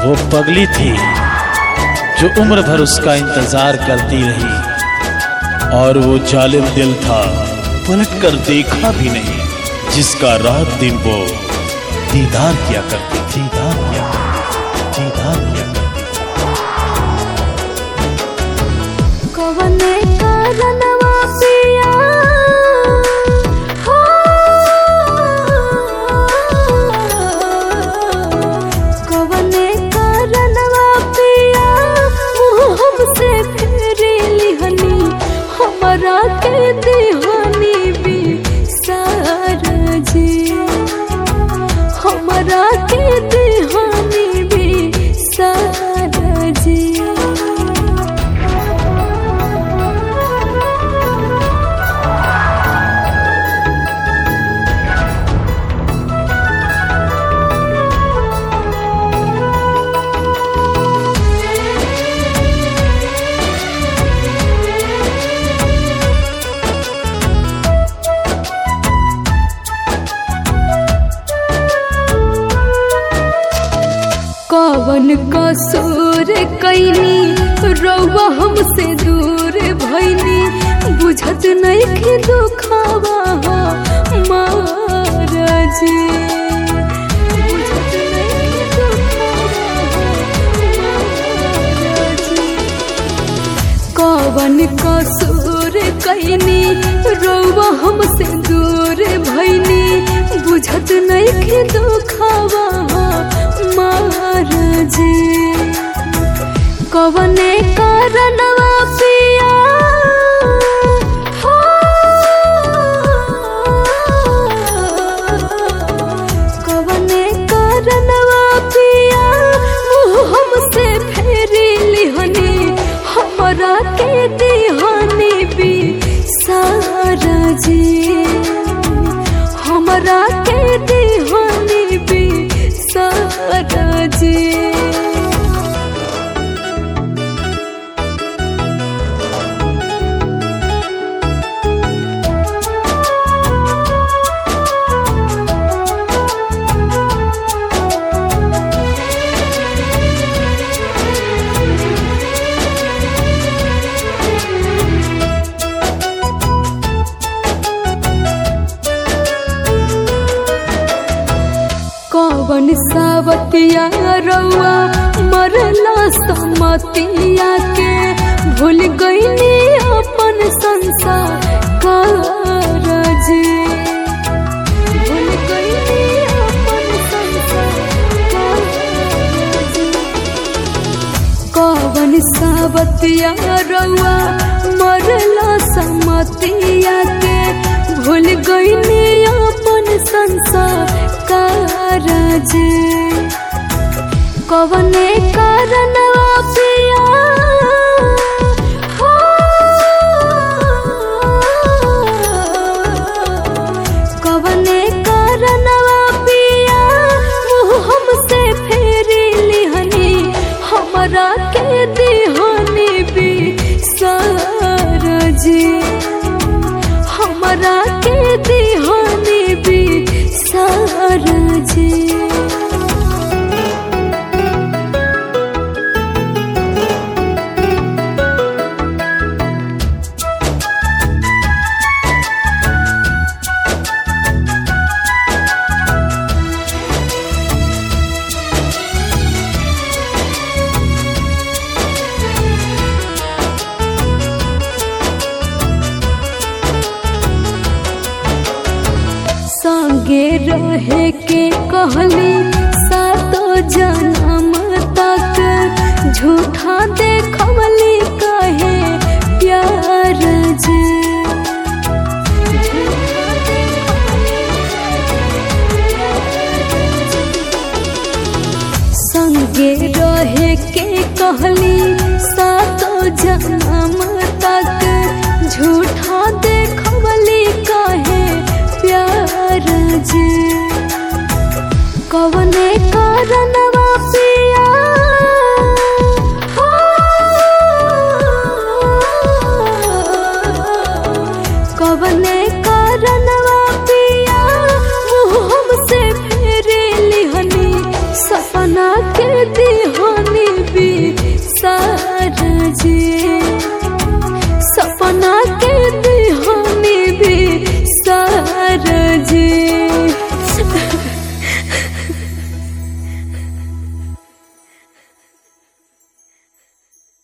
वो पगली थी जो उम्र भर उसका इंतजार करती रही और वो जालिम दिल था पलट कर देखा भी नहीं जिसका रात दिन वो दीदार किया करती थी दीदार किया करती थी, दीदार किया करती थी। कवने कारणवा पिया हो कवने कारणवा पिया मुँह हमसे फेरे लिहनी हमरा के दीवानी भी सारा जी हमरा के दीवानी भी सारा जी कवन कसूर कैनी रौवा हमसे दूर भैनी बुझत नहीं कि दुखावा महाराज बुझत नइखे दुखावा महाराज। कवन कसूर कैनी रौवा हमसे दूर भैनी बुझत नहीं दुखावा महाराज कवने कारणवा पिया हो कवने कारणवा पिया मुँह हमसे फेरी लिहनी हमरा के दीवानी भी सारा जी हमरा के दीवानी भी सारा जी कवन सावतिया रउआ मरला समतिया के भूल गईनी अपन संसार कारज भूल गईनी अपन संसार कारज कवन सावतिया रउआ मरला समतिया के भूल गईनी अपन संसार कारज कवने कारणवा पिया हो कवने कारणवा पिया मुँह हमसे फेरी लिहनी हमरा के दीवानी भी सारा जी हमरा के दीवानी भी सारा जी संगे रहे के कहली सातो जन्म तक झूठा देखवली कहे प्यार जे संगे रहे के कहली सातो जन्म तक झूठा देखवली कहे प्यार जे कवने कारणवा पिया हो कवने कारणवा पिया मुँह हमसे फेरे लिहनी सपना के दिया